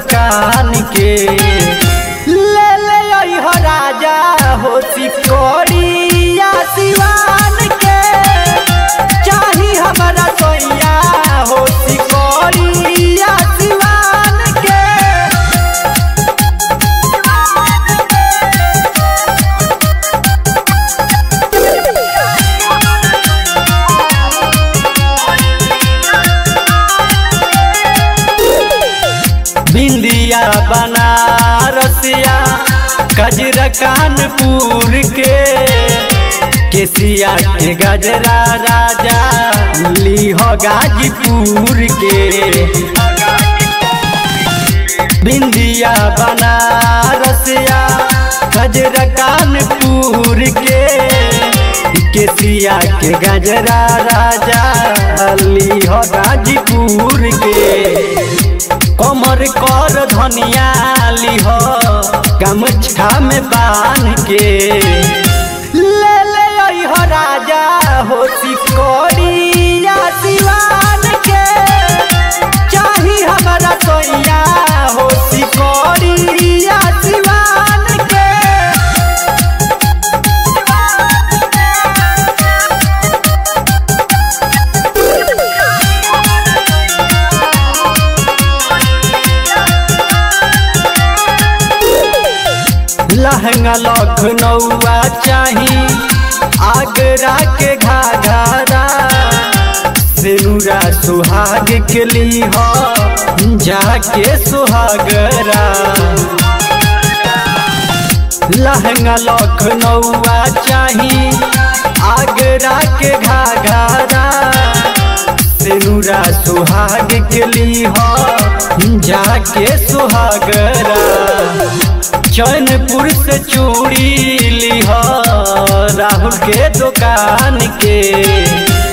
दुकान के ले ले अइह राजा हो सिकोड़िया सिवान के चाही हमारा सोइया हो सिकोड़िया सिवान के बिंदिया बनारसिया गजरा कानपुर के केसिया के गजरा राजा लीह गाजीपुर के बिंदिया बनारसिया गजरा कानपुर के केसिया के गजरा राजा लीह गाजीपुर के कमर कर धनिया लिह गमछा में बांध के ले ले अइह राजा हो सिकोड़िया सिवान के चाही हमारा सोइया हो सिकोड़िया सिवान के लहंगा लखनऊआ चाही आगरा के घाघरा सिनुरा सुहाग के लीह जाके सुहागरा लहंगा लखनऊआ चाही आगरा के घाघरा सिनुरा सुहाग के लीह जाके सुहागरा चैनपुर से चूड़ी लिह राहुल के दुकान के